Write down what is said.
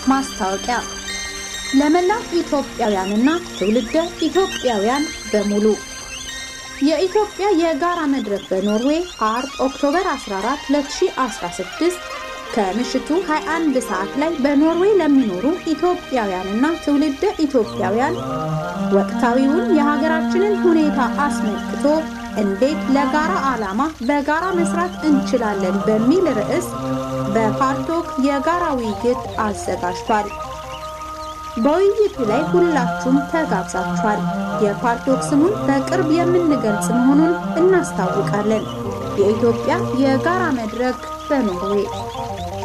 ማስታወቂያ ለመላው ኢትዮጵያውያንና ትውልደ ኢትዮጵያውያን በሙሉ የኢትዮጵያ የጋራ መድረክ በኖርዌይ አርብ ኦክቶበር 14 2016 ከምሽቱ 21 ሰዓት ላይ በኖርዌይ ለሚኖሩ ኢትዮጵያውያንና ትውልደ ኢትዮጵያውያን ወቅታዊውን የሀገራችንን ሁኔታ አስመልክቶ እንዴት ለጋራ ዓላማ በጋራ መስራት እንችላለን በሚል ርዕስ በፓርቶክ የጋራ ውይይት አዘጋጅቷል። በውይይቱ ላይ ሁላችሁም ተጋብዛችኋል። የፓርቶክ ስሙን በቅርብ የምንገልጽ መሆኑን እናስታውቃለን። የኢትዮጵያ የጋራ መድረክ በኖርዌይ